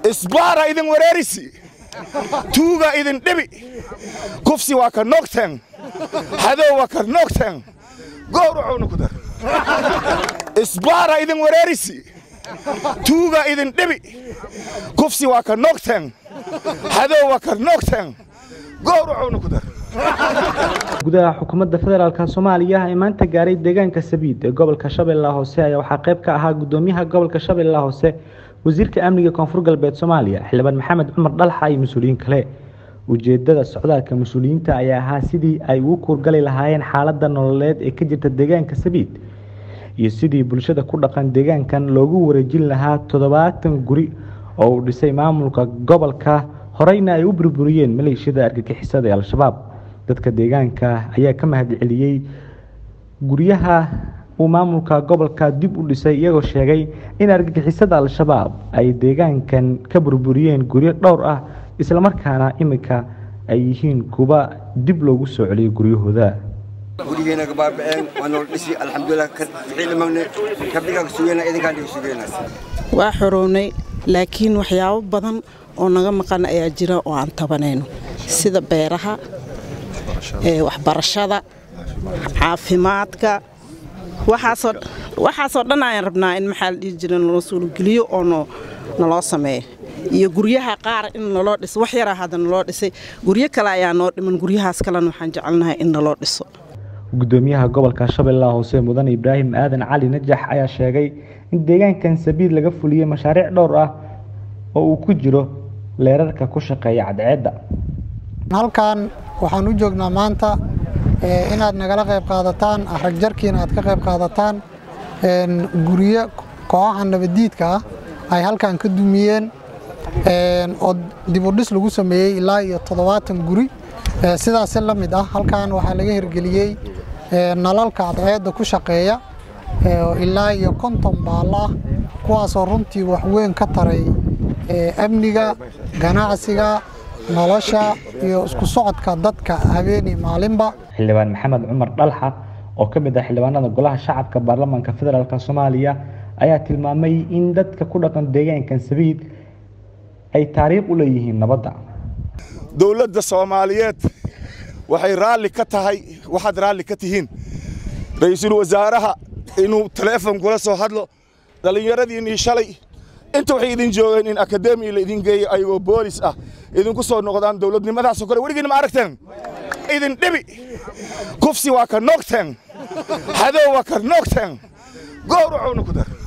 isbaara idin wareerisi tuuga idin dhibi kufsi waa ka noogteen hadow waa ka noogteen gowracowna ku dar isbaara idin wareerisi tuuga idin dhibi kufsi waa ka noogteen hadow waa ka noogteen gowracowna ku dar gudaha xukuumadda federaalk soomaaliya ee maanta gaaray deegaanka sabiid ee gobolka shabeellaha hoose ayaa waxaa qayb ka ahaa gudoomiyaha gobolka shabeellaha hoose wasiirka amniga koonfur galbeed soomaaliya xildhibaan maxamed cumar dhalxa iyo mas-uuliyiin kale ujeedada socdaalka mas-uuliyiinta ayaa ahaa sidii ay ugu kuurgali lahaayeen xaalada nololeed ee ka jirta deegaanka sabiid iyo sidii bulshada ku dhaqan deegaankan loogu wareejin lahaa toddobaatan guri oo uu dhisay maamulka gobolka horeyna ay u burburiyeen maleeshiyada argagixisada ee al-shabaab dadka deegaanka ayaa ka mahad celiyey guryaha uu maamulka gobolka dib u dhisay iyagoo sheegay in argagixisada al-shabaab ay deegaankan ka burburiyeen guryo dhowr ah islamarkaana iminka ay yihiin kuwa dib loogu soo celiyay guryahooda gurigeena gabaabaceen waa nool dhisi alxamdulilah ficiilimagne kabdhigaa sugeyna idinkaan dhiga sugeyna waa xorownay laakiin waxyaabo badan oo naga maqan ayaa jira oo aan tabanayno sida beeraha waxbarashada caafimaadka waxaasoo dhan ayaan rabnaa in maxaa la dhihi jira naloo suurogeliyo oo naloo sameeyo iyo guryaha qaar in naloo dhiso wax yaraa hadda naloo dhisay guryo kale ayaa noo dhiman guryahaas kalena waxaan jecelnahay in naloo dhiso gudoomiyaha gobolka shabeellaha hoose mudan ibraahim aadan cali najax ayaa sheegay in deegaankan sabiid laga fuliyey mashaariic dhowr ah oo uu ku jiro leerarka ku shaqeeya cadceedda halkan waxaan u joognaa maanta inaad nagala qayb qaadataan ragjarkiina aad ka qayb qaadataan guryo kooxaha nabadiidka ah ay halkan ka dumiyeen oo dibudhis lagu sameeyey ilaa iyo toddobaatan guri sidaasi la mid ah halkan waxaa laga hirgeliyey nalalka cadceedda ku shaqeeya ilaa iyo konton baallo ah kuwaasoo runtii waxweyn ka taray amniga ganacsiga nolosha iyo isku socodka dadka habeenii maalinba xildhibaan maxamed cumar dhalxa oo ka mid ah xildhibaanada golaha shacabka baarlamaanka federaalk soomaaliya ayaa tilmaamay in dadka ku dhaqan deegaankan sabiid ay taariikh u leeyihiin nabadda dowladda soomaaliyeed waxay raalli ka tahay waxaad raalli ka tihiin ra'iisul wasaaraha inuu taleefon kula soo hadlo dhallinyaradiinnii shalay inta waxay idin joogeen in akademiya la idin geeyo ayagoo boolis ah idinku soo noqdaan dowladnimadaasoo kale weligiin ma aragteen idin dhibi kufsi waa ka noogteen hadow waa ka noogteen gowracowna ku dar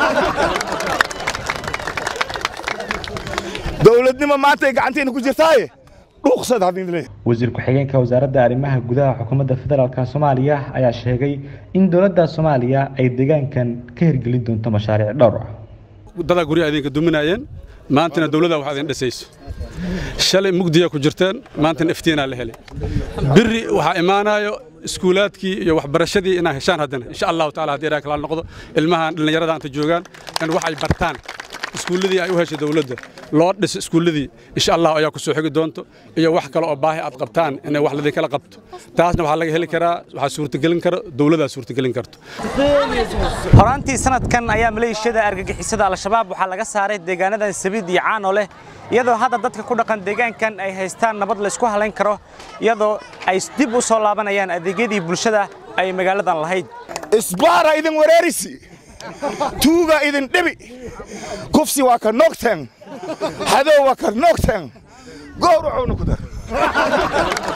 dowladnimo maanta ay gacantiina ku jirtaaye dhuuqsad hadin leeyahay wasiir ku-xigeenka wasaaradda arrimaha gudaha xukuumadda federaalk soomaaliya ayaa sheegay in dowladda soomaaliya ay deegaankan ka hirgelin doonto mashaariic dhowr ah dadaa guryaha idinka duminaayeen maantana dowladda wax idin dhisayso shalay mugdiya ku jirteen maantana iftiinaa la helay biri waxaa imaanayo iskuulaadkii iyo waxbarashadii inaa heshaan haddana insha allahu taala haddii ilaah kala noqdo ilmahan dhallinyarada anta joogaan in wax ay bartaan iskuulladii ay u heshay dowladda loo dhiso iskuulladii insha allah ayaa ku soo xigi doonto iyo wax kale oo baahi aad qabtaan inay wax ladinkala qabto taasna waxaa laga heli karaa waxaa suurtagelin karo dowladdaa suurtagelin karto horaantii sanadkan ayaa maleeshiyada argagixisada al-shabaab waxaa laga saaray deegaanadan sabiid iyo caano leh iyadoo hadda dadka ku dhaqan deegaankan ay haystaan nabad laysku halayn karo iyadoo ay dib u soo laabanayaan adeegyadii bulshada ay magaaladan lahayd isbaara idin wareerisi tuuga idin dhibi kufsi waa ka noogteen hadow waa ka noogteen gowracowna ku dar